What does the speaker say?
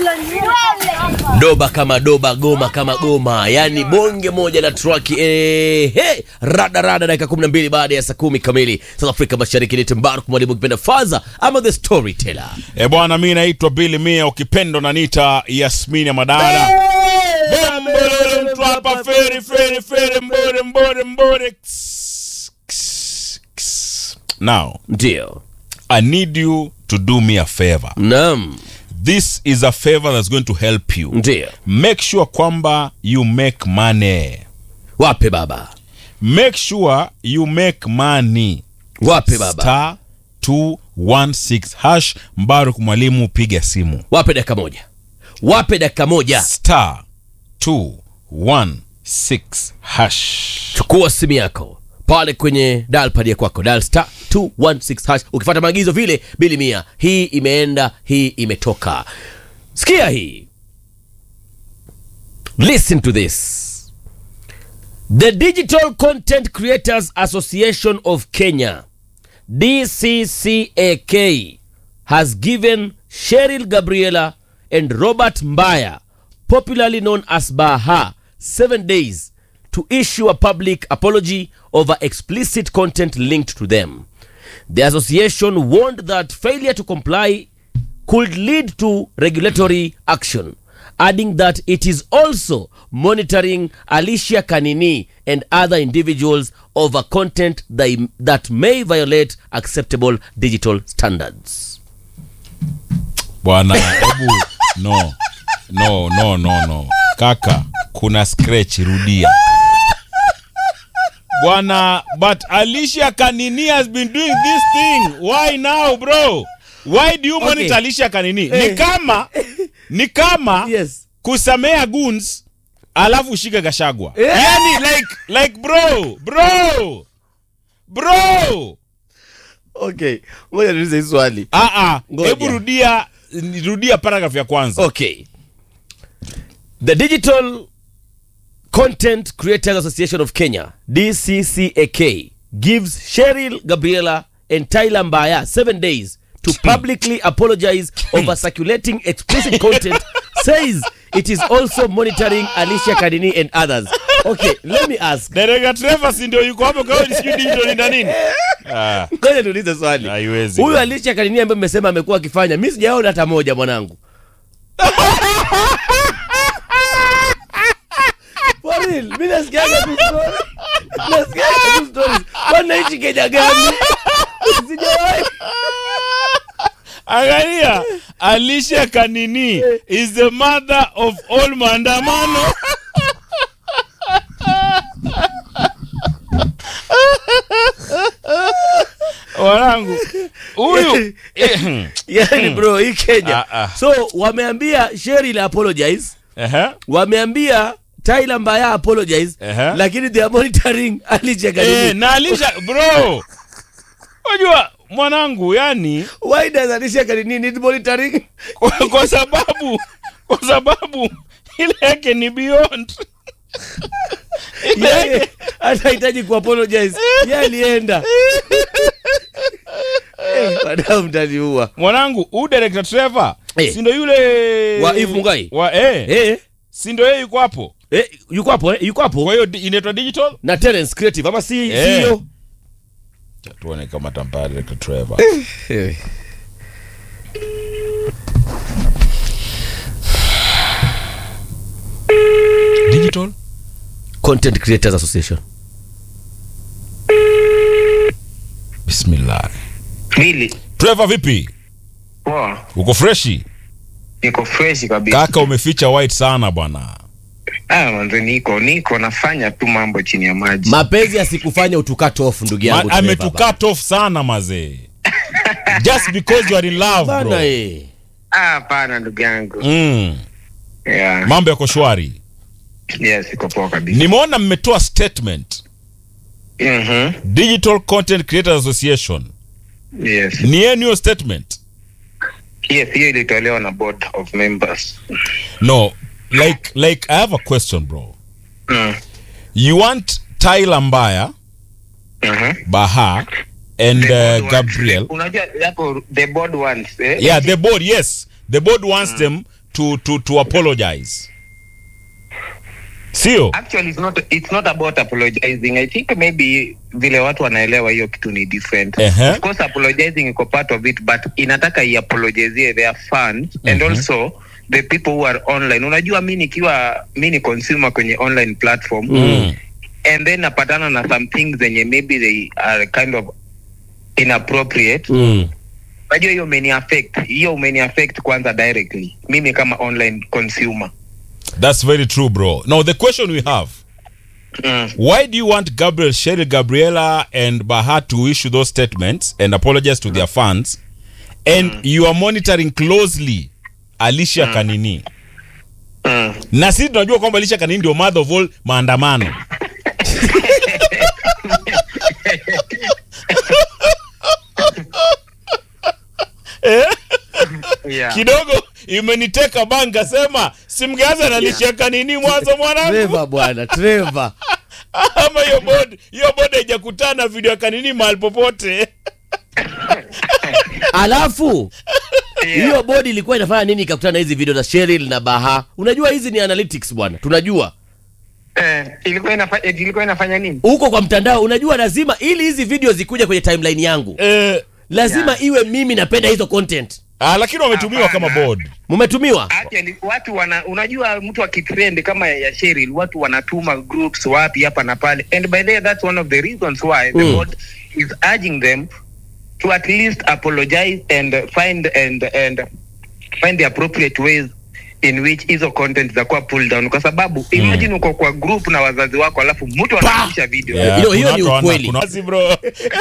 doba kama doba goma kama goma yani bonge moja la traki eh, hey, rada rada dakika 12 baada ya saa kumi kamili south afrika mashariki ni tembaruk mwalimu ukipenda faza ama the storyteller E bwana, mi naitwa Billy Mia, ukipendo na nita Yasmini ya Madada. Mbole mtu hapa, feri feri feri, mbore mbore mbore. Ks, ks, ks. Now, ndio I need you to do me a favor. nam This is a favor that's going to help you. ndio Make sure kwamba you make money. wape baba Make sure you make money. wape baba Star 216 hash Mbaruk mwalimu, piga simu. wape dakika moja wape dakika moja star 216 hash chukua simu yako pale kwenye dalpad ya kwako dal star 216 hash ukifuata maagizo vile bili mia hii imeenda hii imetoka sikia hii listen to this the digital content creators association of kenya dccak has given cheryl gabriela and robert mbaya popularly known as baha seven days to issue a public apology over explicit content linked to them the association warned that failure to comply could lead to regulatory action, adding that it is also monitoring Alicia Kanini and other individuals over content that, that may violate acceptable digital standards. bwana hebu no no no no no kaka kuna scratch rudia bwana but alicia kanini has been doing this thing why now bro why do you monitor alicia kanini ni Eh. kama ni kama Yes. kusamea guns alafu ushike gashagwa Eh. yani like like bro bro bro Okay, ngoja niulize hii swali. ah ah Ngoja. hebu rudia rudia paragraph ya kwanza Okay. The Digital Content Creators Association of Kenya, DCCAK, gives Cheryl Gabriela and Tyler Mbaya seven days to publicly apologize over circulating explicit content, says it is also monitoring Alicia Kadini and others. Okay, let me ask. Dereka Trevor si ndio yuko hapo kwa hiyo sijui digital ni nini? Ah, Ngoja niulize swali. haiwezi. Huyu Alicia Kadini ambaye mmesema amekuwa akifanya, mimi sijaona hata moja mwanangu. For real, mimi nasikiaga tu story. Nasikiaga tu stories. Kwani naishi Kenya gani? Sijawahi. Angalia, Alicia Kanini is the mother of all maandamano. Wanangu, huyu Yaani bro, hii Kenya. Ah, ah. So wameambia Cheryl apologize, Ehe. wameambia Tyler Mbaya apologize, Ehe. lakini they are monitoring Alicia Eh, Kadini. na Alicia bro. Unajua mwanangu yani Why does Alicia Kadini need monitoring? kwa, kwa sababu kwa sababu ile yake ni beyond Ile Yeye yake- atahitaji kuapologize. Yeye alienda. Eh, Wadau mtaniua. mwanangu huu director Trevor Eh. si ndo yule Wa Eve Mugai? wa eh, Eh, si ndo yeye yuko hapo eh, yuko hapo eh, yuko hapo kwa hiyo di- inaitwa digital na Terence Creative ama si Eh. si hiyo? tuone kama tampaa director Trevor Eh. digital Content Creators Association. bismillah Bili, Trevor vipi poa, uko freshi niko fresh kabisa. kaka umeficha white sana bwana Ah, manze niko niko nafanya tu mambo chini ya maji. Mapenzi yasikufanya utukat off ndugu yangu. Ma- Trevor, ametukat off sana mazee just because you are in love bana. bro Bana eh. Ah, hapana ndugu yangu. mm. Yeah. mambo yako shwari Yes, iko poa kabisa. nimeona mmetoa statement Mhm. digital content creators association Yes. ni yenu hiyo statement Yes, hiyo ilitolewa na board of members. no like like i have a question bro Mm. you want tyler mbaya Mhm. baha and The board uh, wants- gabriel Unajua hapo the board wants eh? yeah the board yes the board wants them to, to, to apologize sio Actually, it's not, it's not about apologizing. I think maybe vile watu wanaelewa hiyo kitu ni different. Ehe. Of course, apologizing iko part of it, but inataka iapologizie their fans and also the people who are online. Unajua mi nikiwa mi ni consumer kwenye online platform Mm. and then napatana na some things zenye maybe they are kind of inappropriate Mm. unajua hiyo umeni affect hiyo umeni affect kwanza directly mimi kama online consumer that's very true bro now the question we have mm. why do you want gabriel cheryl gabriela and baha to issue those statements and apologize to their fans and you are monitoring closely alicia kanini Mm. na sisi tunajua kwamba alicia kanini ndio mother of all maandamano eh? Yeah. kidogo imeniteka banga sema simgeanza na alicia kanini mwanzo mwanangu Trevor bwana, Trevor. ama hiyo bodi hiyo bodi haijakutana video ya kanini mahali popote Alafu Yeah. hiyo bodi ilikuwa inafanya nini ikakutana na hizi video za Cheryl na Baha? Unajua hizi ni analytics bwana, tunajua Eh, ilikuwa inafanya ilikuwa inafanya nini huko kwa mtandao. Unajua lazima ili hizi video zikuja kwenye timeline yangu, eh, lazima Yeah. iwe mimi napenda hizo content. ah, lakini wametumiwa kama Hapana. board Mumetumiwa Actually, watu wana unajua mtu akitrend kama ya ya Cheryl watu wanatuma groups wapi hapa na pale and by the way that's one of the reasons why the Mm. board is urging them to at least apologize and find and and find the appropriate ways in which hizo content za pull down kwa sababu imagine uko kwa group na wazazi wako alafu mtu anapisha video Yeah, Hiyo- hiyo kuna ni watu wana- ukweli. kuna wazi bro